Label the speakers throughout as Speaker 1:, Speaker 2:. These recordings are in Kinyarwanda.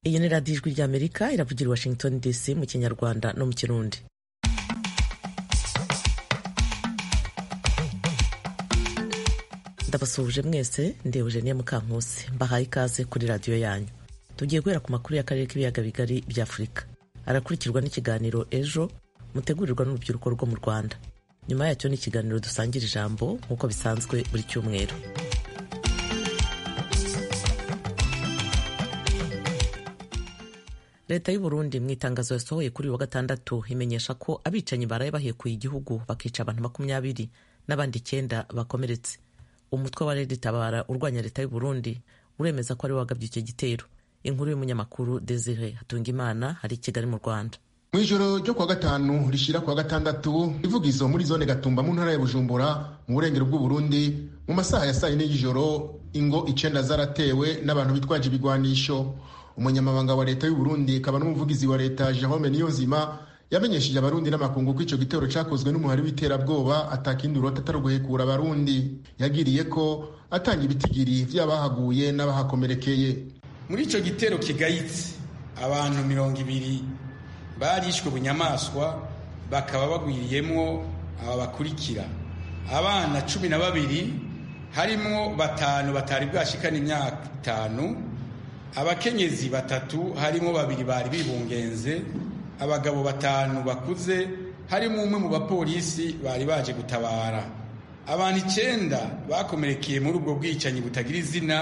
Speaker 1: iyi ni radiyo ijwi ry'amerika iravugira i washington dc mu kinyarwanda no mu kirundi ndabasuhuje mwese ndi eugenie mukankusi mbahaye ikaze kuri radiyo yanyu tugiye guhera ku makuru y'akarere k'ibiyaga bigari bya afurika arakurikirwa n'ikiganiro ejo mutegurirwa n'urubyiruko rwo mu rwanda nyuma yacyo ni ikiganiro dusangira ijambo nk'uko bisanzwe buri cyumweru leta y'u Burundi mu itangazo yasohoye kuri uyu wa gatandatu imenyesha ko abicanyi baraye bahekuye igihugu bakica abantu makumyabiri n'abandi icyenda bakomeretse umutwe wa redi tabara urwanya leta y'u Burundi uremeza ko ari wagabye icyo gitero inkuru y'umunyamakuru desire hatungimana hari i kigali mu rwanda
Speaker 2: mu ijoro ryo kuwa gatanu rishyira kuwa gatandatu ivugizo muri zone gatumba mu ntara ya bujumbura mu burengero bw'uburundi mu masaha ya saa yine y'ijoro ingo icenda zaratewe n'abantu bitwaje ibigwanisho umunyamabanga wa leta y'uburundi akaba n'umuvugizi wa leta jerome niyonzima yamenyesheje abarundi n'amakungu ko icyo gitero cyakozwe n'umuhari w'iterabwoba atakindi urota atari uguhekura abarundi yagiriye ko atanga ibitigiri by'abahaguye n'abahakomerekeye
Speaker 3: muri icyo gitero kigayitse abantu mirongo ibiri barishwe bunyamaswa bakaba bagwiriyemwo aba bakurikira abana cumi na babiri harimwo batanu batari bwashikana imyaka itanu abakenyezi batatu harimwo babiri bari bibungenze abagabo batanu bakuze harimwo umwe mu bapolisi bari baje gutabara abantu icenda bakomerekeye muri ubwo bwicanyi butagira izina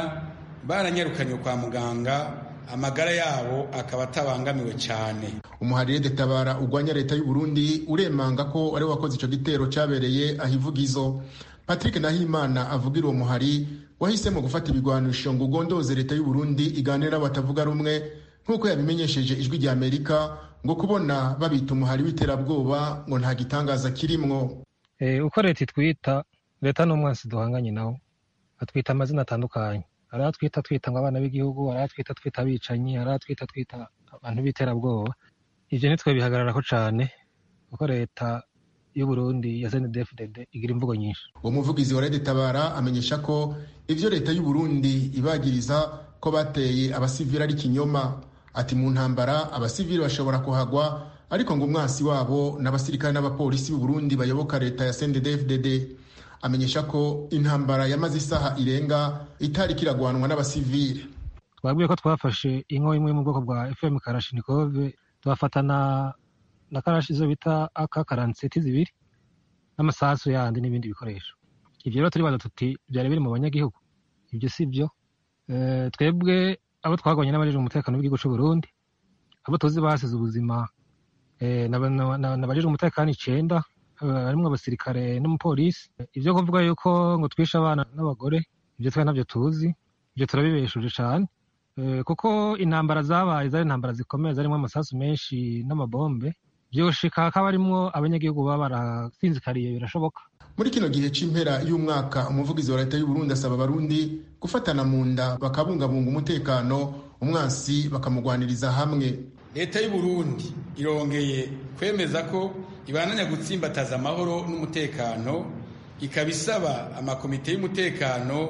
Speaker 3: baranyarukanywe kwa muganga amagara yabo akaba atabangamiwe cyane
Speaker 2: umuharire tabara urwanya leta y'u Burundi uremanga ko ari wakoze icyo gitero cyabereye ahivugizo patrick nahimana avugira uwo muhari wahisemo gufata ibigwanisho ngo ugondoze leta y'u Burundi iganira n'abatavuga rumwe nk'uko yabimenyesheje ijwi rya amerika ngo kubona babita umuhari w'iterabwoba ngo nta gitangaza kirimwo
Speaker 4: uko leta itwita leta n'umwansi duhanganye nawo atwita amazina atandukanye hari atwita twita ngo abana b'igihugu hari atwita twita abicanyi hari atwita twita abantu b'iterabwoba ibyo nitwe bihagararaho cyane kuko leta y'uburundi ya snedfdd igira imvugo nyinshi
Speaker 2: uwo muvugizi wa leta itabara amenyesha ko ibyo leta y'uburundi ibagiriza ko bateye abasivili ari ikinyoma ati mu ntambara abasivili bashobora kuhagwa ariko ngo umwansi wabo n'abasirikare n'abapolisi b'uburundi bayoboka leta ya snedfdd amenyesha ko intambara yamaze isaha irenga itari kiragwanwa n'abasivili
Speaker 4: twabwiye ko twafashe inko imwe mu bwoko bwa fm karashinikove tubafatana na karashi izo bita aka karanseti zibiri n'amasasu yandi n'ibindi bikoresho ibyo rero turibaza tuti byari biri mu banyagihugu ibyo si byo twebwe abo twagabanye n'abajije umutekano w'igihugu cy'u Burundi abo tuzi basize ubuzima n'abajije umutekano icenda harimo abasirikare n'umupolisi ibyo kuvuga yuko ngo twishe abana n'abagore ibyo twe nabyo tuzi ibyo turabibeshuje cyane kuko intambara zabaye zari intambara zikomeye zarimo amasasu menshi n'amabombe byoshika hakaba harimo abanyagihugu baba barasinzikariye birashoboka
Speaker 2: muri kino gihe cy'impera y'umwaka umuvugizi wa leta y'uburundi asaba abarundi gufatana mu nda bakabungabunga umutekano umwansi bakamugwaniriza hamwe
Speaker 3: leta y'uburundi irongeye kwemeza ko ibananya gutsimbataza amahoro n'umutekano ikaba isaba amakomite y'umutekano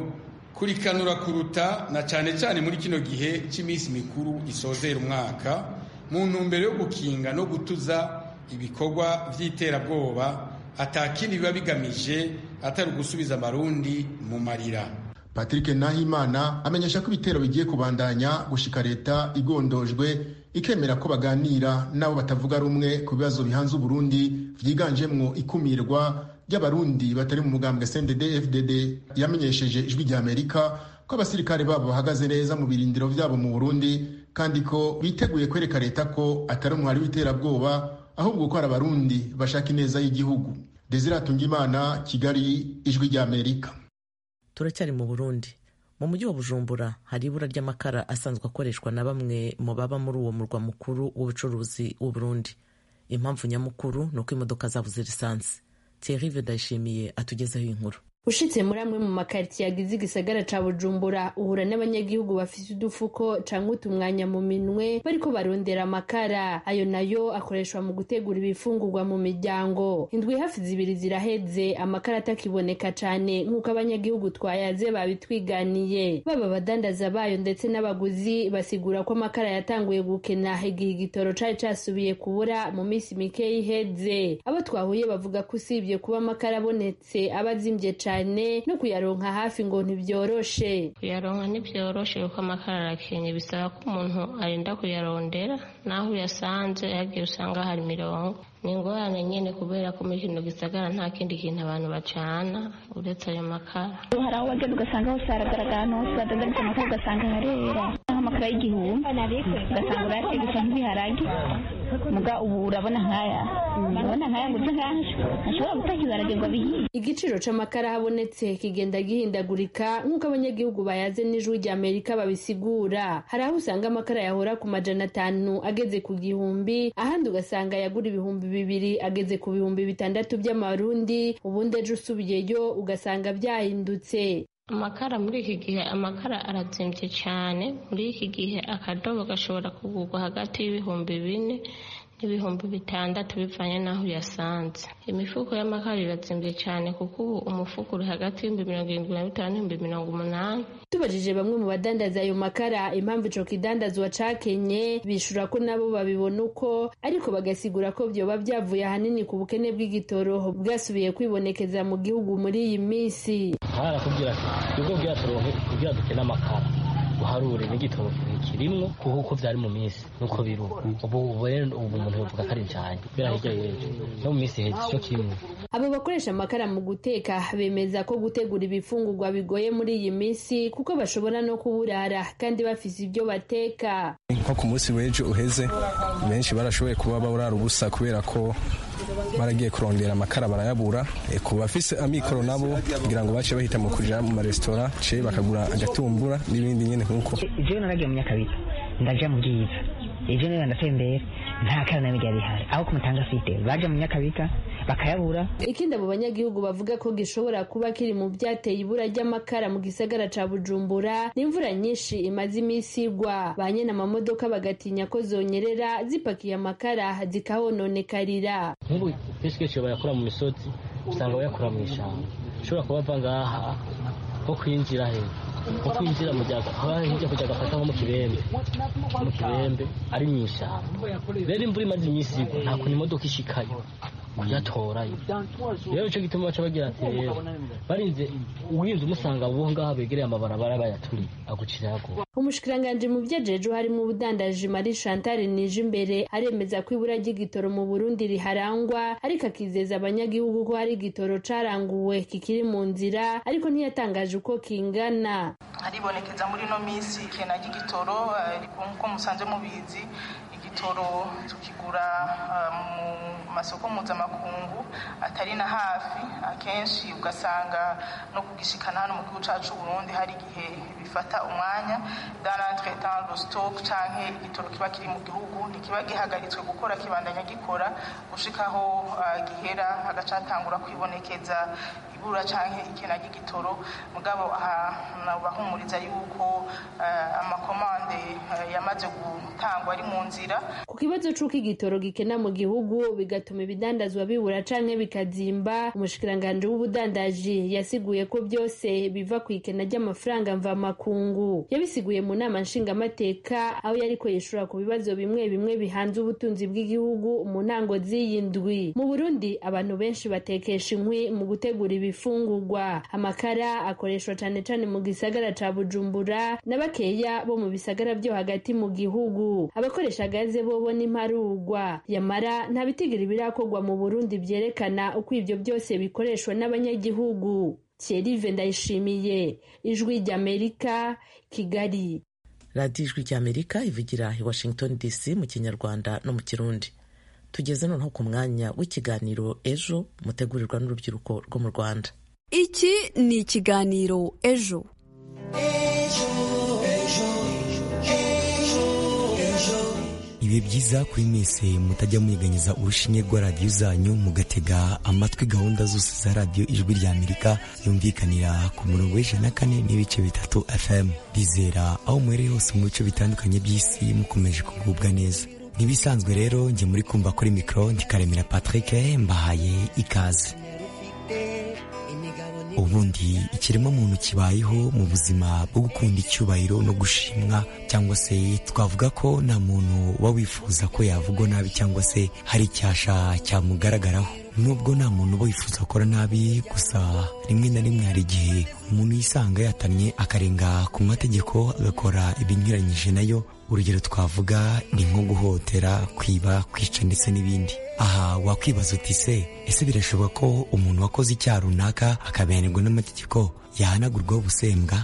Speaker 3: kurikanura kuruta na cyane cyane muri kino gihe cy'iminsi mikuru isozera umwaka mu ntumbero yo gukinga no gutuza ibikorwa by'iterabwoba atakindi biba bigamije atari ugusubiza amarundi mu marira
Speaker 2: patrick nahimana amenyesha ko ibitero bigiye kubandanya gushika leta igondojwe ikemera ko baganira n'abo batavuga rumwe ku bibazo bihanze uburundi byiganjemwo ikumirwa ry'abarundi batari mu mugambwe sndd fdd yamenyesheje ijwi rya amerika ko abasirikare babo bahagaze neza mu birindiro byabo mu burundi kandi ko biteguye kwereka leta ko atari umwari w'iterabwoba ahubwo ko ari abarundi bashaka ineza y'igihugu desire atungimana kigali ijwi rya amerika
Speaker 1: turacyari mu burundi mu mujyi wa bujumbura hari ibura ry'amakara asanzwe akoreshwa na bamwe mu baba muri uwo murwa mukuru w'ubucuruzi Burundi impamvu nyamukuru ni uko imodoka zabuze lisansi Thierry Vedayishimiye atugezeho inkuru
Speaker 5: ushitse muri amwe mu makaritsiye agize igisagara ca bujumbura uhura n'abanyagihugu bafise udufuko canke utumwanya mu minwe bariko barondera amakara ayo nayo akoreshwa mu gutegura ibifungurwa mu miryango indwi hafi zibiri ziraheze amakara atakiboneka cane nk'uko abanyagihugu twayaze babitwiganiye baba abadandaza bayo ndetse n'abaguzi basigura ko amakara yatanguye gukena igihe igitoro cari casubiye kubura mu minsi mikeyi iheze abo twahuye bavuga ko usibye kuba amakara abonetse aba azimvye cane cyane no kuyaronka hafi ngo ntibyoroshe
Speaker 6: kuyaronka ntibyoroshe kuko amakara arakenye bisaba ko umuntu arinda kuyarondera naho uyasanze yagiye usanga hari mirongo ni ingorane nyine kubera ko muri kino gisagara nta kindi kintu abantu bacana uretse ayo makara
Speaker 7: hari aho wagenda ugasanga hose haragaragara ahantu hose badandaritse amakara ugasanga harera nk'amakara y'igihumbi ugasanga urayategesha nk'ibiharage muga ubu urabona nkaya urabona nkaya ngo nk'aho ashobora gutanga ibiharage ngo abihiye
Speaker 5: igiciro c'amakara habonetse kigenda gihindagurika nk'uko abanyagihugu bayaze n'ijwi rya amerika babisigura hari aho usanga amakara yahora ku majana atanu ageze ku gihumbi ahandi ugasanga yagura ibihumbi bibiri ageze ku bihumbi bitandatu by'amarundi ubundi ejo usubiyeyo ugasanga byahindutse
Speaker 6: amakara muri iki gihe amakara aratsimbye cyane muri iki gihe akadobo gashobora kugurwa hagati y'ibihumbi bine n'ibihumbi bitandatu bivanye n'aho uyasanze imifuko y'amakara iratsimbye cyane kuko ubu umufuko uri hagati y'ibihumbi mirongo irindwi na bitanu n'ibihumbi mirongo umunani
Speaker 5: tubajije bamwe mu badandaza ayo makara impamvu ico kidandazwa cakenye bishura ko nabo babibona uko ariko bagasigura ko vyoba vyavuye ahanini ku bukene bw'igitoro bwasubiye kwibonekeza mu gihugu muri iyi minsi
Speaker 8: harakubwira ubwo bwaturonke kugira dukene amakara uharure n'igitoro kirimwo kuko uko byari mu minsi nuko biri ubu ubu rero ubu umuntu yavuga ko ari cyane kubera hirya y'ejo no mu minsi hejuru cyo kimwe
Speaker 5: abo bakoresha amakara mu guteka bemeza ko gutegura ibifungurwa bigoye muri iyi minsi kuko bashobora no kuburara kandi bafise ibyo bateka
Speaker 9: nko ku munsi w'ejo uheze benshi barashoboye kuba barara ubusa kubera ko baragiye kurondera amakara barayabura ku bafise amikoro nabo kugira ngo bace bahita mu kuja mu maresitora ce bakagura agatumbura n'ibindi nyene nkuko
Speaker 10: jewe naragiye mu nyakabita ndaja mu bwiza ejo niba ndatembera nta kara nabi ryari rihari aho kumutanga afite baja mu nyakabika bakayabura
Speaker 5: ikindi abo banyagihugu bavuga ko gishobora kuba kiri mu byateye ibura ry'amakara mu gisagara ca bujumbura n'imvura nyinshi imaze iminsi igwa ba nyene amamodoka bagatinya ko zonyerera zipakiye amakara zikahononekarira
Speaker 8: nk'ubu kenshi kenshi bayakora mu misozi usanga bayakora mu ishamba ushobora kuba ava ngaha nko kwinjira hejuru nko kwinjira mu gihe hirya kugira agafata nko mu kibembe mu kibembe ari mu ishyamba rero imvura imaze iminsi igwa nta kuntu imodoka ishikayo kuyatorayo rero icyo gituma baca bagira ati rero barinze urinze umusanga abo ngaho begereye amabarabara bayaturiye agucira yaguye
Speaker 5: umushikiranganji mu vyajeje harimo ubudandaji mari chantal nije imbere aremeza ko ibura ry'igitoro mu burundi riharangwa ariko akizeza abanyagihugu ko hari igitoro caranguwe kikiri mu nzira ariko ntiyatangaje uko kingana
Speaker 11: haribonekeza muri ino minsi ikena ry'igitoro nkuko musanze mubizi igitoro tukigura mu masoko mpuzamakungu atari na hafi akenshi ugasanga no kugishikana hano mu gihugu cacu burundi hari igihe bifata umwanya danatretan stock canke igitoro kiba kiri mu gihugu ntikiba gihagaritswe gukora kibandanya gikora gushikaho gihera agacatangura kwibonekeza ibura canke ikena ry'igitoro mugabo bahumuriza yuko amakomande yamaze gutangwa ari mu nzira
Speaker 5: ku kibazo c'uko igitoro gikena mu gihugu bigatuma ibidandazwa bibura canke bikazimba umushikiranganji w'ubudandaji yasiguye ko byose biva ku ikena ry'amafaranga mvamakungu yabisiguye mu nama nshingamateka aho yariko yishura ku bibazo bimwe bimwe bihanze ubutunzi bw'igihugu mu ntango z'iyi ndwi mu burundi abantu benshi batekesha inkwi mu gutegura ibifungurwa amakara akoreshwa cane cane mu gisagara ca bujumbura na bakeya bo mu bisagara vyo hagati mu gihugu abakoresha gaze bobo n'imparugwa yamara nta bitigiri birakorwa mu burundi vyerekana uko ivyo byose bikoreshwa n'abanyagihugu cyerive ndayishimiye ijwi ry'amerika kigali
Speaker 1: radiyo ijwi ry'amerika ivugira i washington dc mu kinyarwanda no mu kirundi tugeze noneho ku mwanya w'ikiganiro ejo mutegurirwa n'urubyiruko rwo mu rwanda
Speaker 12: iki ni ikiganiro ejo
Speaker 13: ibihe byiza kuri mwese mutajya muyeganyeza urushinge rwa radiyo zanyu mugatega amatwi gahunda zose za radiyo ijwi rya amerika yumvikanira ku murongo w'ijana kane n'ibice bitatu fm rizera aho muherereye hose mu bice bitandukanye by'isi mukomeje kugubwa neza ntibisanzwe rero njye muri kumva kuri mikoro ndikaremera patrick mbahaye ikaze ubundi ikiremwa muntu kibayeho mu buzima bwo gukunda icyubahiro no gushimwa cyangwa se twavuga ko nta muntu uba wifuza ko yavugwa nabi cyangwa se hari icyasha cyamugaragaraho nubwo nta muntu uba wifuza gukora nabi gusa rimwe na rimwe hari igihe umuntu yisanga yatamye akarenga ku mategeko agakora ibinyuranyije nayo urugero twavuga ni nko guhotera kwiba kwica ndetse n'ibindi aha wakwibaza uti se ese birashoboka ko umuntu wakoze icyaha runaka akabihanirwa n'amategeko yahanagurwaho ubusembwa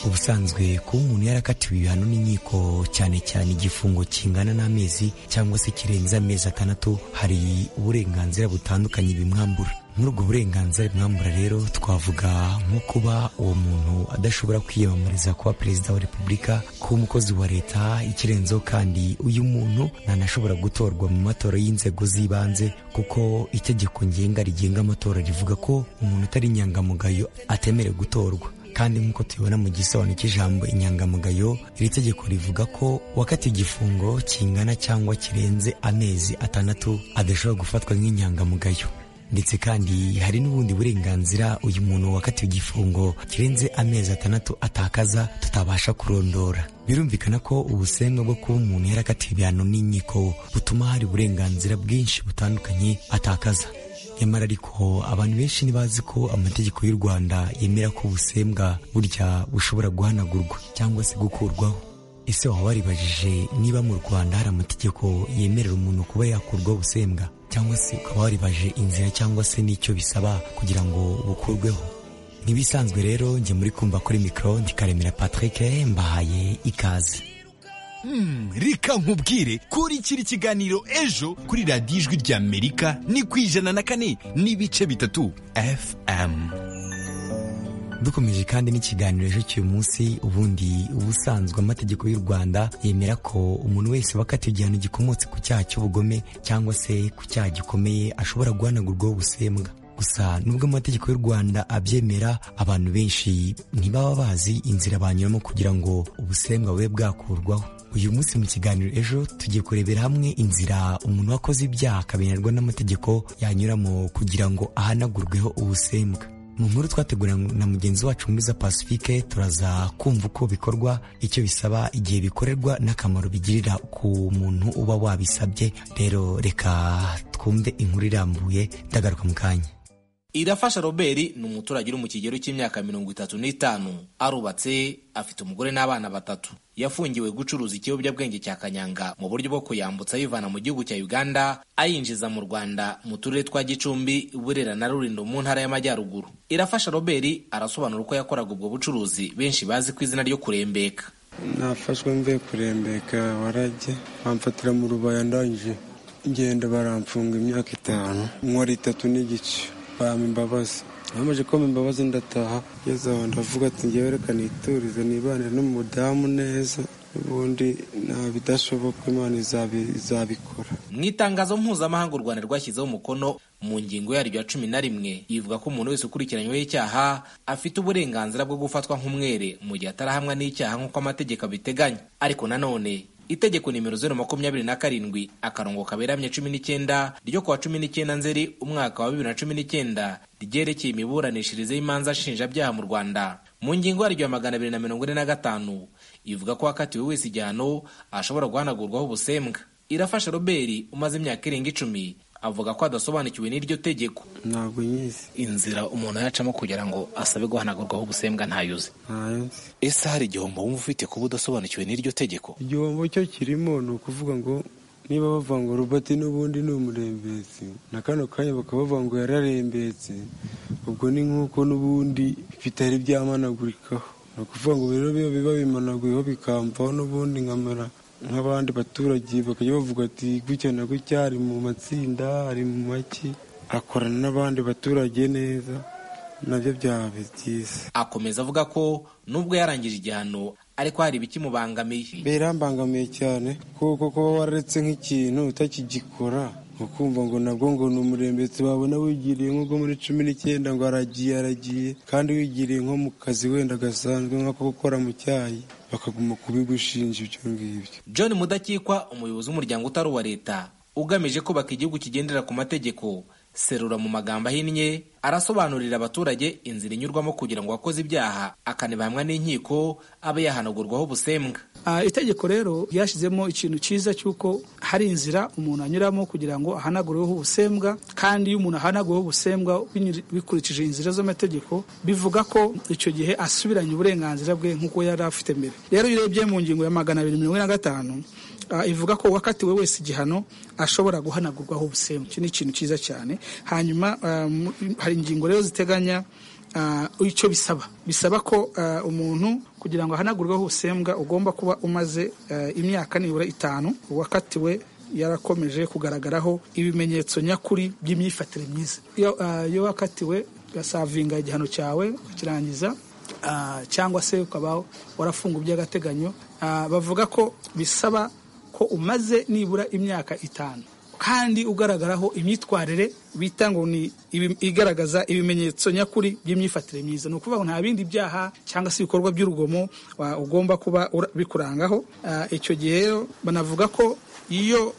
Speaker 13: ubusanzwe kuba umuntu yarakatiwe ibihano n'inkiko cyane cyane igifungo kingana n'amezi cyangwa se kirenze amezi atandatu hari uburenganzira butandukanye bimwambura muri ubwo burenganzira bimwambura rero twavuga nko kuba uwo muntu adashobora kwiyamamariza kuba perezida wa repubulika kuba umukozi wa leta ikirenzeho kandi uyu muntu ntanashobora gutorwa mu matora y'inzego z'ibanze kuko itegeko ngenga rigenga amatora rivuga ko umuntu utari inyangamugayo atemerewe gutorwa kandi nk'uko tubibona mu gisobanuro cy'ijambo inyangamugayo iri tegeko rivuga ko wakatiwe igifungo kingana cyangwa kirenze amezi atandatu adashobora gufatwa nk'inyangamugayo ndetse kandi hari n'ubundi burenganzira uyu muntu wakatiwe igifungo kirenze amezi atandatu atakaza tutabasha kurondora birumvikana ko ubusembwa bwo kuba umuntu yarakatiwe ibihano n'inkiko butuma hari uburenganzira bwinshi butandukanye atakaza nyamara ariko abantu benshi ntibazi ko amategeko y'u rwanda yemera ko ubusembwa burya bushobora guhanagurwa cyangwa se gukurwaho ese waba waribajije niba mu rwanda hari amategeko yemerera umuntu kuba yakurwaho ubusembwa cyangwa se ukaba waribaje inzira cyangwa se n'icyo bisaba kugira ngo bukurweho ntibisanzwe rero njye muri kumva kuri mikoro ndikaremera patrick mbahaye ikaze
Speaker 14: Hmm, reka nkubwire kuri kiri kiganiro ejo kuri radiyo ijwi rya amerika ni ku ijana na kane n'ibice bitatu fm
Speaker 13: dukomeje kandi n'ikiganiro ejo cy'uyu munsi ubundi ubusanzwe amategeko y'u rwanda yemera ko umuntu wese wakatiwe igihano gikomotse ku cyaha cy'ubugome cyangwa se ku cyaha gikomeye ashobora guhanagurwaho ubusembwa gusa nubwo amategeko y'u rwanda abyemera abantu benshi ntibaba bazi inzira banyuramo kugira ngo ubusembwa bube bwakurwaho uyu munsi mu kiganiro ejo tugiye kurebera hamwe inzira umuntu wakoze ibyaha akabihanirwa n'amategeko yanyuramo kugira ngo ahanagurweho ubusembwa mu nkuru twateguranye na mugenzi wacu mwiza pacifique turaza kumva uko bikorwa icyo bisaba igihe bikorerwa n'akamaro bigirira ku muntu uba wabisabye rero reka twumve inkuru irambuye ndagaruka mu kanya
Speaker 15: irafasha robert ni umuturage uri mu kigero cy'imyaka mirongo itatu n'itanu arubatse afite umugore n'abana batatu yafungiwe gucuruza ikiyobyabwenge cya kanyanga mu buryo bwo kuyambutsa ayivana mu gihugu cya uganda ayinjiza mu rwanda mu turere twa gicumbi burera na rurindo mu ntara y'amajyaruguru irafasha robert arasobanura uko yakoraga ubwo bucuruzi benshi bazi ku izina ryo kurembeka
Speaker 16: nafashwe mvuye kurembeka warajye bamfatira mu rubaya ndangije ngenda baramfunga imyaka itanu nkora itatu n'igice bampa imbabazi bamaze kumpa imbabazi ndataha ngeze aho ndavuga ati ngewe reka niturize nibanire n'umudamu neza ubundi nta bidashoboka imana izabikora
Speaker 15: mu itangazo mpuzamahanga u rwanda rwashyizeho umukono mu ngingo yaryo ya cumi na rimwe ivuga ko umuntu wese ukurikiranyweho icyaha afite uburenganzira bwo gufatwa nk'umwere mu gihe atarahamwa n'icyaha nk'uko amategeko abiteganya ariko nanone itegeko nimero zeru makumyabiri na karindwi akarongo kaberamye cumi n'icyenda ryo kuwa cumi n'icyenda nzeri umwaka wa bibiri na cumi n'icyenda ryerekeye imiburanishirize y'imanza nshinjabyaha mu rwanda mu ngingo yaryo ya magana abiri na mirongo ine na gatanu ivuga ko wakatiwe wese igihano ashobora guhanagurwaho ubusembwa irafasha robert umaze imyaka irenga icumi avuga ko adasobanukiwe n'iryo tegeko
Speaker 16: ntabwo nyizi
Speaker 15: inzira umuntu yacamo kugira ngo asabe guhanagurwaho ubusembwa ntayuze ese hari igihombo wumva ufite kuba udasobanukiwe n'iryo tegeko
Speaker 16: igihombo cyo kirimo ni ukuvuga ngo niba bavanga robert n'ubundi ni umurembetsi na kano kanya bakabavuga ngo yararembetse ubwo ni nk'uko n'ubundi bitari byamanagurikaho ni ukuvuga ngo rero biba biba bimanaguyeho bikamvaho n'ubundi nkamara nk'abandi baturage bakajya bavuga ati gutya na gutya ari mu matsinda ari mu maki akorana n'abandi baturage neza nabyo byaba byiza
Speaker 15: akomeza avuga ko nubwo yarangije igihano ariko hari ibikimubangamiye
Speaker 16: birambangamiye cyane kuko kuba waretse nk'ikintu utakigikora ukumva ngo nabwo ngo ni umurembetsi wabona wigiriye nk'ubwo muri cumi n'icyenda ngo aragiye aragiye kandi wigiriye nko mu kazi wenda gasanzwe nk'ako gukora mu cyayi bakaguma kubigushinja ibyo ngibyo
Speaker 15: john mudakikwa umuyobozi w'umuryango utari uwa leta ugamije kubaka igihugu kigendera ku mategeko serura mu magambo ahinnye arasobanurira abaturage inzira inyurwamo kugira ngo uwakoze ibyaha akanibahamwa n'inkiko abe yahanagurwaho ubusembwa
Speaker 17: itegeko rero ryashyizemo ikintu cyiza cy'uko hari inzira umuntu anyuramo kugira ngo ahanagureho ubusembwa kandi iyo umuntu ahanaguweho ubusembwa bikurikije inzira z'amategeko bivuga ko icyo gihe asubiranye uburenganzira bwe nk'uko yari afite mbere rero iyo urebye mu ngingo ya magana abiri mirongo ine na gatanu ivuga ko uwakatiwe wese igihano ashobora guhanagurwaho ubusembwa iki ni ikintu cyiza cyane hanyuma hari ingingo rero ziteganya icyo bisaba bisaba ko umuntu kugira ngo ahanagurweho ubusembwa ugomba kuba umaze imyaka nibura itanu uwakatiwe yarakomeje kugaragaraho ibimenyetso nyakuri by'imyifatire myiza iyo wakatiwe ugasavinga igihano cyawe ukirangiza cyangwa se ukaba warafunga by'agateganyo bavuga ko bisaba ko umaze nibura imyaka itanu kandi ugaragaraho imyitwarire bita ngo ni igaragaza ibimenyetso nyakuri by'imyifatire myiza ni ukuvuga ngo nta bindi byaha cyangwa se ibikorwa by'urugomo ugomba kuba bikurangaho icyo gihe rero banavuga ko iyo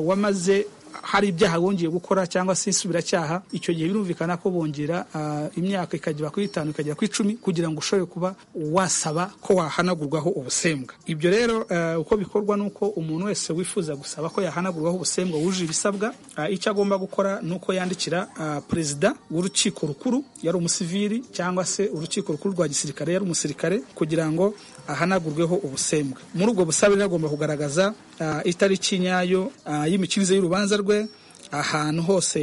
Speaker 17: wamaze hari ibyaha bongeye gukora cyangwa se insubiracyaha icyo gihe birumvikana ko bongera imyaka ikagera kuri itanu ikagera ku icumi kugira ngo ushobore kuba wasaba ko wahanagurwaho ubusembwa ibyo rero uko bikorwa ni uko umuntu wese wifuza gusaba ko yahanagurwaho ubusembwa wujuje ibisabwa icyo agomba gukora ni uko yandikira perezida w'urukiko rukuru yari umusivili cyangwa se urukiko rukuru rwa gisirikare yari umusirikare kugira ngo ahanagurweho ubusembwa muri ubwo busabe rero agomba kugaragaza itariki nyayo y'imikirize y'urubanza rwe ahantu hose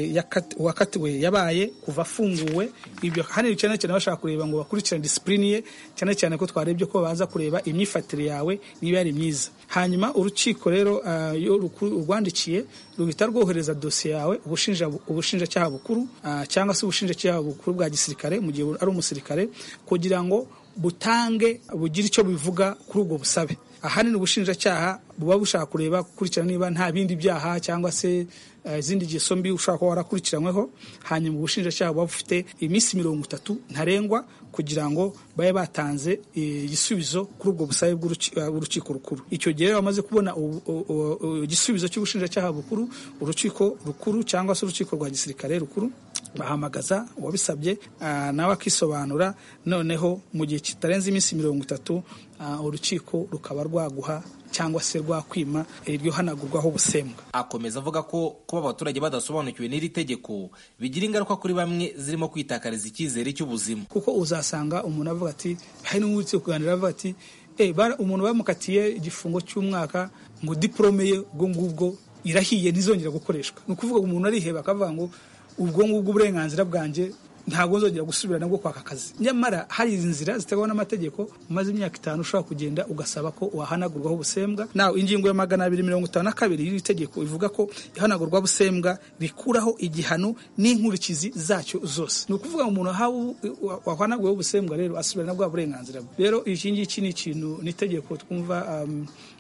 Speaker 17: uwakatiwe yabaye kuva afunguwe ibyo hano cyane cyane bashaka kureba ngo bakurikirane disipurine ye cyane cyane ko twarebye ko baza kureba imyifatire yawe niba yari myiza hanyuma urukiko rero iyo urwandikiye ruhita rwohereza dosiye yawe ubushinjacyaha bukuru cyangwa se ubushinjacyaha bukuru bwa gisirikare mu gihe ari umusirikare kugira ngo butange bugire icyo bivuga kuri ubwo busabe ahanini ubushinjacyaha buba bushaka kureba gukurikirana niba nta bindi byaha cyangwa se izindi ngeso mbi ushobora kuba warakurikiranyweho hanyuma ubushinjacyaha buba bufite iminsi mirongo itatu ntarengwa kugira ngo babe batanze igisubizo kuri ubwo busabe bw'urukiko rukuru icyo gihe bamaze kubona igisubizo cy'ubushinjacyaha bukuru urukiko rukuru cyangwa se urukiko rwa gisirikare rukuru bahamagaza uwabisabye nawe akisobanura noneho mu gihe kitarenze iminsi mirongo itatu urukiko rukaba rwaguha cyangwa se rwakwima iryo hanagurwaho ubusembwa
Speaker 15: akomeza avuga ko kuba abaturage badasobanukiwe n'iri tegeko bigira ingaruka kuri bamwe zirimo kwitakariza icyizere cy'ubuzima
Speaker 17: kuko uzasanga umuntu avuga ati hari n'uwitse kuganira avuga ati umuntu bamukatiye igifungo cy'umwaka ngo diporome ye ubwo ngubwo irahiye ntizongera gukoreshwa ni ukuvuga ngo umuntu ariheba akavuga ngo ubwo ngubwo uburenganzira bwanjye ntabwo nzongera gusubira nabwo kwaka akazi nyamara hari inzira ziteganywa n'amategeko umaze imyaka itanu ushobora kugenda ugasaba ko wahanagurwaho ubusembwa nawe ingingo ya magana abiri mirongo itanu na kabiri y'iri tegeko ivuga ko ihanagurwa busembwa rikuraho igihano n'inkurikizi zacyo zose ni ukuvuga ngo umuntu wahanaguweho ubusembwa rero asubira na bwa burenganzira bwe rero iki ngiki ni ikintu ni itegeko twumva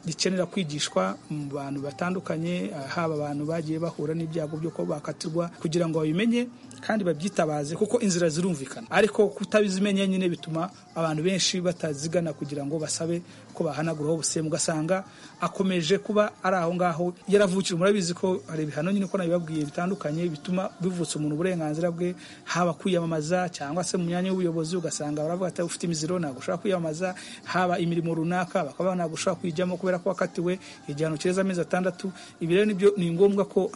Speaker 17: rikenera kwigishwa mu bantu batandukanye haba abantu bagiye bahura n'ibyago byo kuba bakatirwa kugira ngo babimenye kandi babyitabaze kuko inzira zirumvikana ariko kutabizimenya nyine bituma abantu benshi batazigana kugira ngo basabe ko bahanaguraho ubusembwa ugasanga akomeje kuba ari aho ngaho yaravukira murabizi ko hari ibihano nyine ko nabibabwiye bitandukanye bituma bivutsa umuntu uburenganzira bwe haba kwiyamamaza cyangwa se mu myanya y'ubuyobozi ugasanga baravuga ati ufite imiziro ntabwo ushobora kwiyamamaza haba imirimo runaka bakaba ntabwo ushobora kuyijyamo kubera ko wakatiwe igihano kireza amezi atandatu ibi rero nibyo ni ngombwa ko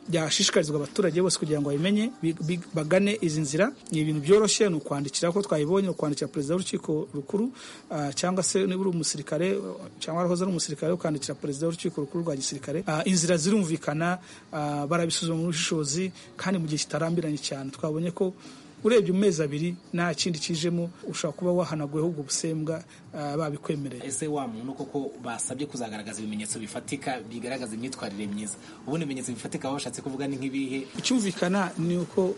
Speaker 17: byashishikarizwa abaturage bose kugira ngo babimenye bagane izi nzira ni ibintu byoroshye ni ukwandikira ko twayibonye ukwandikira perezida w'urukiko rukuru cyangwa se niba uri umusirikare cyangwa warahoze ari umusirikare ukandikira perezida w'urukiko rukuru rwa gisirikare inzira zirumvikana barabisuzuma mu bushishozi kandi mu gihe kitarambiranye cyane twabonye ko urebye mu mezi abiri nta kindi kijemo ushobora kuba wahanaguweho ubwo busembwa babikwemereye
Speaker 15: ese wa muntu koko basabye kuzagaragaza ibimenyetso bifatika bigaragaza imyitwarire myiza ubundi ibimenyetso bifatika aho bashatse kuvuga ni nk'ibihe
Speaker 17: icyumvikana ni uko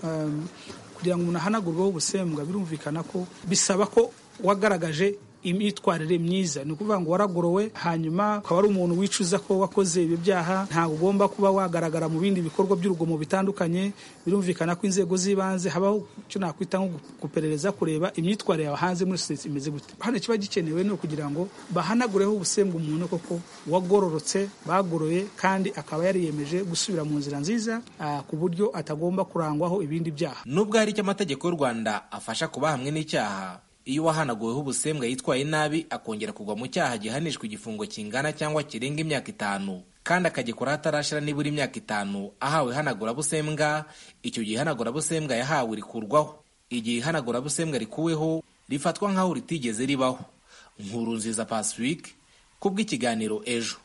Speaker 17: kugira ngo umuntu ahanagurweho ubusembwa birumvikana ko bisaba ko wagaragaje imyitwarire myiza ni ukuvuga ngo waragorowe hanyuma ukaba ari umuntu wicuza ko wakoze ibyo byaha ntabwo ugomba kuba wagaragara mu bindi bikorwa by'urugomo bitandukanye birumvikana ko inzego z'ibanze habaho icyo nakwita nko guperereza kureba imyitwarire yawe hanze muri sosiyete imeze gute hano ikiba gikenewe ni ukugira ngo bahanagureho ubusembwa umuntu koko wagororotse bagoroye kandi akaba yariyemeje gusubira mu nzira nziza ah, ku buryo atagomba kurangwaho ibindi byaha
Speaker 15: nubwo hari icyo amategeko y'u rwanda afasha kuba hamwe n'icyaha iyo uwahanaguweho ubusembwa yitwaye nabi akongera kugwa mu cyaha gihanishwa igifungo kingana cyangwa kirenga imyaka itanu kandi akagikora hatarashira nibura imyaka itanu ahawe ihanagurabusembwa icyo gihe ihanagurabusembwa yahawe rikurwaho igihe ihanagurabusembwa rikuweho rifatwa nk'aho ritigeze ribaho nkuru nziza pacifique kubw'ikiganiro ejo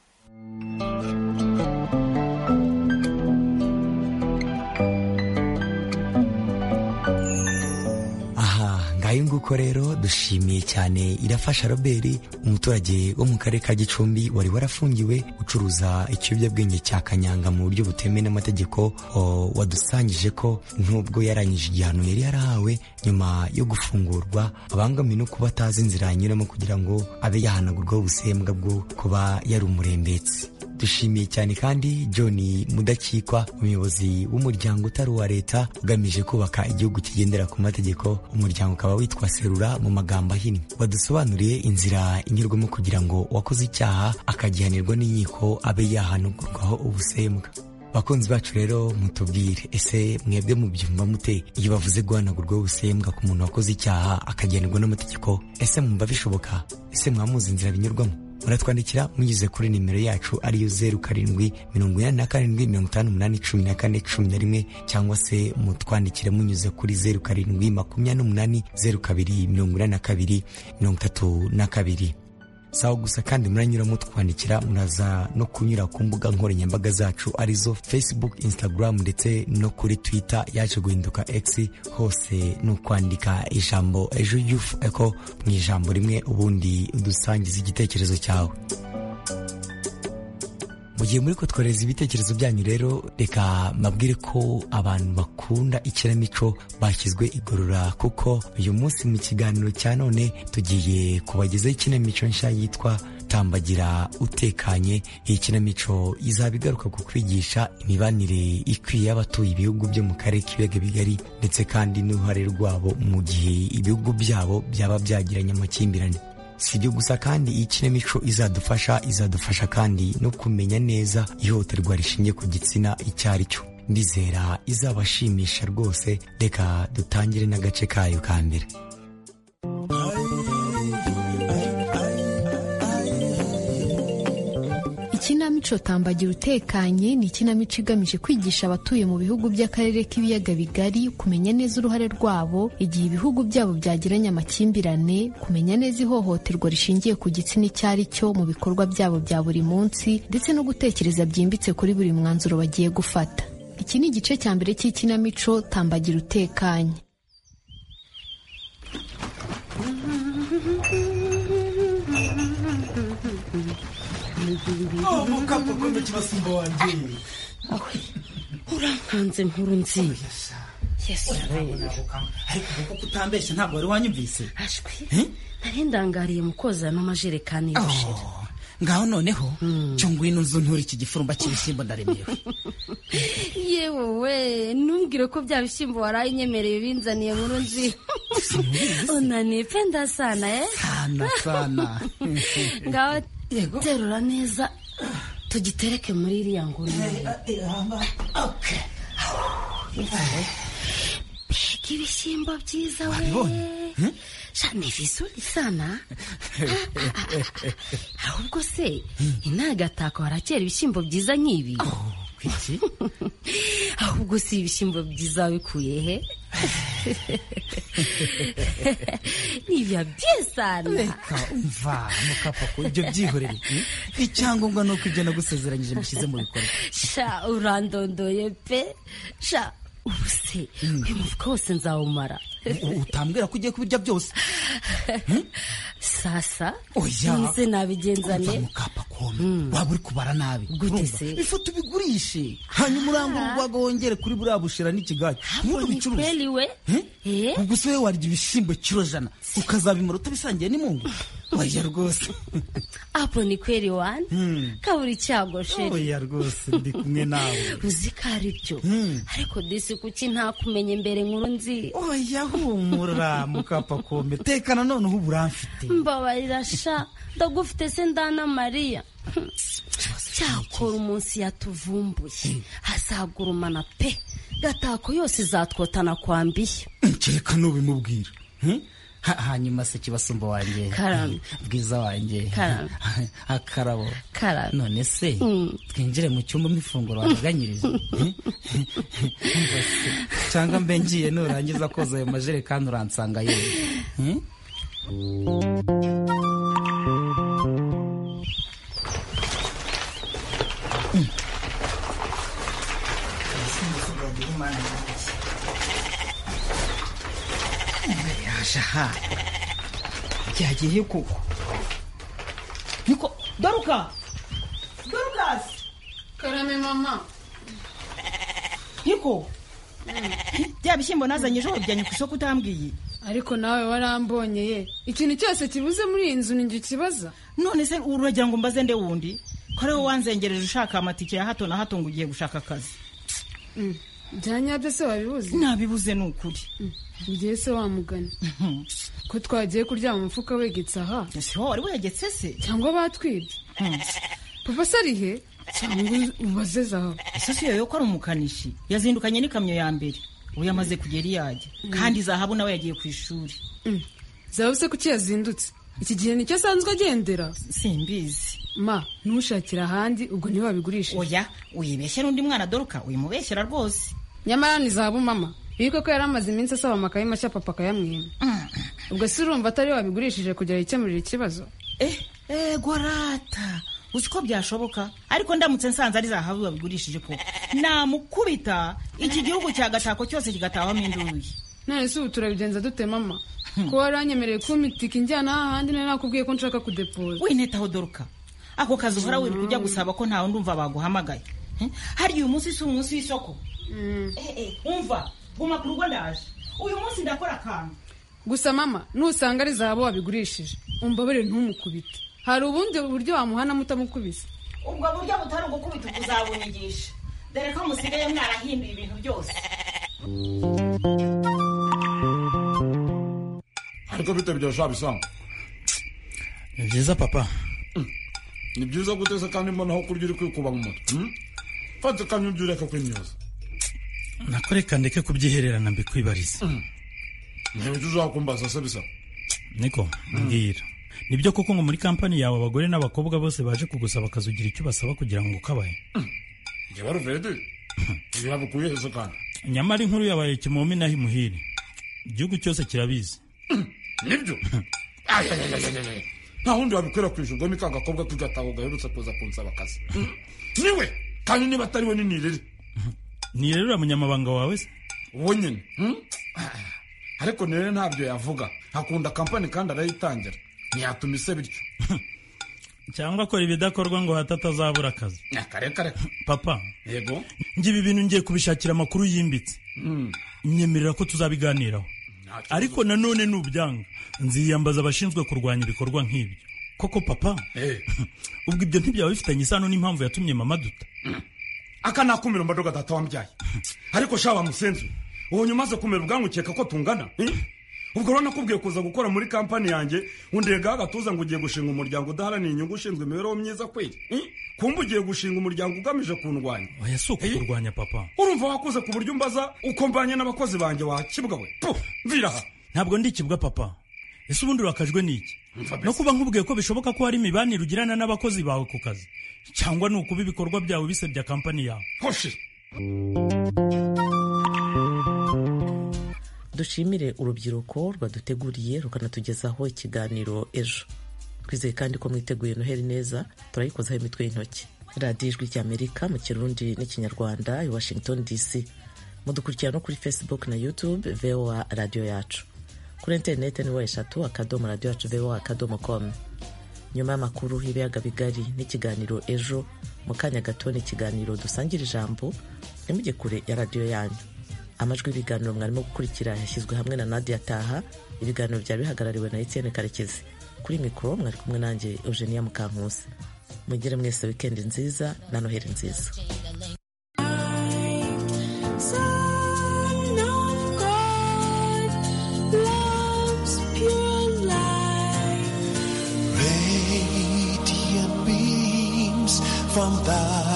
Speaker 13: ngayo nguko rero dushimiye cyane irafasha robert umuturage wo mu karere ka gicumbi wari warafungiwe ucuruza ikiyobyabwenge cya kanyanga mu buryo butemewe n'amategeko o, wadusangije ko nubwo yarangije igihano yari yarahawe nyuma yo gufungurwa abangamiwe no kuba atazi inzira yanyuramo kugira ngo abe yahanagurwaho ubusembwa bwo kuba yari umurembetsi dushimiye cyane kandi john mudakikwa umuyobozi w'umuryango utari uwa leta ugamije kubaka igihugu kigendera ku mategeko umuryango ukaba witwa serura mu magambo ahinnye wadusobanuriye inzira inyurwamo kugira ngo uwakoze icyaha akagihanirwa n'inkiko abe yahanugurwaho ubusembwa bakunzi bacu rero mutubwire ese mwebwe mubyumva mute iyo bavuze guhanagurwa ubusembwa ku muntu wakoze icyaha akagihanirwa n'amategeko ese mwumva bishoboka ese mwamuzi inzira binyurwamo muratwandikira munyuze kuri nimero yacu ariyo zeru karindwi mirongo inani na karindwi mirongo itanu umunani cumi na kane cumi na rimwe cyangwa se mutwandikire munyuze kuri zeru karindwi makumyabiri n'umunani zeru kabiri mirongo inani na kabiri mirongo itatu na kabiri sawa gusa kandi muranyura mutwandikira muraza no kunyura ku mbuga nkoranyambaga zacu arizo facebook instagram ndetse no kuri twitter yacu guhinduka x hose ni ukwandika ijambo ejo yufu eko mu ijambo rimwe ubundi udusangiza igitekerezo cyawe mu gihe muri kutwohereza ibitekerezo byanyu rero reka mbabwire ko abantu bakunda ikinamico bashyizwe igorora kuko uyu munsi mu kiganiro cya none tugiye kubagezaho ikinamico nshya yitwa tambagira utekanye iyi kinamico izaba igaruka ku kwigisha imibanire ikwiye y'abatuye ibihugu byo mu karere k'ibiyaga bigari ndetse kandi n'uruhare rwabo mu gihe ibihugu byabo byaba byagiranye amakimbirane si ibyo gusa kandi iyi kinamico izadufasha izadufasha kandi no kumenya neza ihohoterwa rishingiye ku gitsina icyo ari cyo ndizera izabashimisha rwose reka dutangire n'agace kayo ka mbere
Speaker 18: ikinamico tambagira utekanye ni ikinamico igamije kwigisha abatuye mu bihugu by'akarere k'ibiyaga bigari kumenya neza uruhare rwabo igihe ibihugu byabo byagiranye amakimbirane kumenya neza ihohoterwa rishingiye ku gitsina icyo ari cyo mu bikorwa byabo bya buri munsi ndetse no gutekereza byimbitse kuri buri mwanzuro bagiye gufata iki ni igice cya mbere cy'ikinamico tambagira utekanye
Speaker 19: mukapa kumbe kibasimba wanjye
Speaker 20: awe urankanze nkuru nziza yesu
Speaker 19: ariko kuko utambeshya ntabwo wari wanyumvise
Speaker 20: ashwi nari ndangariye mu kozamo amajerekani y'ubushera
Speaker 19: ngaho noneho cyo ngwino nzu ntura iki gifurumba cy'ibishyimbo ndaremewe
Speaker 20: yewe we ntumbwire ko bya bishyimbo waraye inyemereye binzaniye nkuru nzi unanipenda sana eh
Speaker 19: sana sana
Speaker 20: ngaho terura neza tugitereke muri iriya nguni mbega ibishyimbo byiza we shani vizuri sana ahubwo se intagatako harakera ibishyimbo byiza nk'ibi ahubwo si ibishyimbo byiza wabikuye he nibya byiza
Speaker 19: reka umva mukapfa ko ibyo byihorere icyangombwa ni uko ibyo nagusezeranyije mushyize mu bikorwa
Speaker 20: sha urandondoye pe sha ubu
Speaker 21: wose uyu mufuka wose nzawumara
Speaker 19: utambwira ko ugiye kubirya byose
Speaker 21: sasa
Speaker 19: oya
Speaker 21: nize nabigenzane
Speaker 19: waba uri kubara nabi
Speaker 21: Gute
Speaker 19: Urumva?
Speaker 21: se?
Speaker 19: ifu tubigurishe hanyuma urangure urwaga wongere kuri buriya bushera n'ikigage ntubicuruze
Speaker 20: kweli we
Speaker 19: Eh? ubwo se wowe warya ibishyimbo kiro jana ukazabimara utabisangiye n'imungu oya rwose
Speaker 20: apo ni kweli wani
Speaker 19: Hmm.
Speaker 20: kabura icyago sheri
Speaker 19: oya rwose ndi kumwe nawe
Speaker 20: uzi ko ari byo ariko disi kuki ntakumenye imbere nkuru nzi
Speaker 19: oya humura mukapakome tekana noneho ubu uramfite
Speaker 20: mbabarira sha ndagufite se ndana mariya cyakora umunsi yatuvumbuye azagurumana pe gatako yose izatwotana kwambiye
Speaker 19: kereka n'ubimubwira Hmm? Ha- hanyuma se kibasumba wanjye
Speaker 20: Karame.
Speaker 19: bwiza wanjye
Speaker 20: Karame.
Speaker 19: akarabo
Speaker 20: Karame.
Speaker 19: none se
Speaker 20: Mm.
Speaker 19: twinjire mu cyumba mw'ifunguro wateganyiriza Hmm? Umva se, cyangwa mbe ngiye nurangiza koza ayo majerekani uransanga yewe Hmm?
Speaker 10: yashaha byagiye koko niko doruka dorukasi
Speaker 22: karame mama
Speaker 10: niko bya bishyimbo nazanye ejo wabijyanye ku isoko utambwiye
Speaker 22: ariko nawe warambonye ye ikintu cyose kibuze muri iyi nzu ni njye ukibaza
Speaker 10: none se uragira ngo mbaze nde wundi ko ari wowe wanzengereje ushaka amatike ya hato na hato ngo ugiye gushaka akazi
Speaker 22: byanyabyo se wabibuze
Speaker 10: nabibuze ni ukuri
Speaker 22: ngiye se wamugana ko twagiye kuryama umufuka wegetse aha
Speaker 10: ese wowe wari wegetse se
Speaker 22: cyangwa batwibye papa se ari he cyangwa ubaze zahabu
Speaker 10: ese iyo ko ari umukanishi yazindukanye n'ikamyo ya mbere ubu yamaze kugera iyo ajya kandi zahabu nawe yagiye ku ishuri
Speaker 22: zahabu se kuki yazindutse iki gihe nicyo asanzwe agendera
Speaker 10: simbizi
Speaker 22: ma ntushakira ahandi ubwo ntiwabigurishe
Speaker 10: oya uyibeshya n'undi mwana doruka uyimubeshyera rwose
Speaker 22: nyamara ni zahabu mama iyi koko yari amaze iminsi asaba amakaye mashya papa akayamwima ubwo se urumva atari we wabigurishije kugira yikemurire ikibazo
Speaker 10: ego rata uzi ko byashoboka ariko ndamutse nsanze ari zahabu babigurishije ko namukubita iki gihugu cya gatako cyose kigatahamo induyi
Speaker 22: none se ubu turabigenza dute mama ko waranyemereye kumpa itike injyana ahandi nari nakubwiye ko nshaka kudepoza
Speaker 10: winetaho doruka ako kazi uhora wirirwa ujya gusaba ko ntawe ndumva baguhamagaye Hmm? hariya uyu munsi si umunsi w'isoko Eh, eh, umva guma ku rugo ndaje uyu munsi ndakora akantu
Speaker 22: gusa mama nusanga ari zahabu wabigurishije umbabarire ntumukubite hari ubundi buryo wamuhana mutamukubise
Speaker 10: ubwo buryo butari ugukubita ukuzabunyigisha dore ko musigaye mwarahimbiye ibintu byose
Speaker 23: ariko bite byasha bisanga
Speaker 19: ni byiza papa
Speaker 23: ni byiza guteza kandi mbona aho kurya uri kwikuba mu mutwe hmm? fata akanyu ibyo ureka kwimyoza
Speaker 19: nakoreka ndeke kubyihererana mbikwibarize
Speaker 23: ntibyo uzakumbaza se bisa
Speaker 24: niko mbwira nibyo koko ngo muri kampani yawe abagore n'abakobwa bose baje kugusaba akazi ugira icyo basaba kugira ngo ukabahe
Speaker 23: njye baruvedi ibi babikuye heza kandi
Speaker 24: nyamara inkuru yabaye kimomi naho imuhire igihugu cyose kirabizi
Speaker 23: nibyo Ayayayayayaya. nta wundi wabikwirakwijwe ubwo ni ka gakobwa k'igataho gaherutse kuza kunsaba akazi Hmm? niwe kandi niba atari we ni nirere
Speaker 24: nirere uriya munyamabanga wawe se
Speaker 23: uwo nyine hmm? ariko nirere ntabyo yavuga akunda kampani kandi arayitangira ntiyatuma ise bityo
Speaker 24: cyangwa akora ibidakorwa ngo hato atazabura akazi
Speaker 23: akarekare
Speaker 24: papa
Speaker 23: yego
Speaker 24: njye ibi bintu ngiye kubishakira amakuru yimbitse
Speaker 23: Hmm.
Speaker 24: nyemerera ko tuzabiganiraho ariko nanone nubyanga nziyambaza abashinzwe kurwanya ibikorwa nk'ibyo koko papa ubwo ibyo ntibyaba bifitanye isano n'impamvu yatumye mama duta
Speaker 23: aka nakumira mbadoga data wambyaye ariko shaba musenzi uwo nyuma aze kumera ubwangukeka ko tungana eh? ubwo rero nakubwiye kuza gukora muri kampani yanjye undegaho agatuza ngo ugiye gushinga umuryango udaharanira inyungu ushinzwe imibereho myiza kweli eh? kumva ugiye gushinga umuryango ugamije kundwanya
Speaker 24: oya si ukukurwanya papa
Speaker 23: urumva wakuze ku buryo umbaza uko mbanye n'abakozi banjye wakibwa we Puh, mvira aha
Speaker 24: ntabwo ndikibwa papa ese ubundi urakajwe n'iki no kuba nkubwiye ko bishoboka ko hari imibanire ugirana n'abakozi bawe ku kazi cyangwa ni ukuba ibikorwa byawe bisebya kampani yawe
Speaker 23: hoshi
Speaker 1: dushimire urubyiruko rwaduteguriye rukanatugezaho ikiganiro ejo twizeye kandi ko mwiteguye noheli neza turayikozaho imitwe y'intoki radiyo ijwi ry'amerika mu kirundi n'ikinyarwanda i washington dc mudukurikira no kuri facebook na youtube voa radio yacu kuri interineti ni wa eshatu akadomo radio yacu voa akadomo com nyuma y'amakuru y'ibiyaga bigari n'ikiganiro ejo mu kanya gato n'ikiganiro dusangira ijambo ntimujye kure ya radiyo yanyu amajwi y'ibiganiro mwarimo gukurikira yashyizwe hamwe na nadia taha ibiganiro byari bihagarariwe na etienne karekezi kuri mikoro mwari kumwe nanjye eugenia mukankusi mugire mwese wikendi nziza na noheli nziza
Speaker 25: Son of God, love's pure light,
Speaker 26: Radiant beams from thy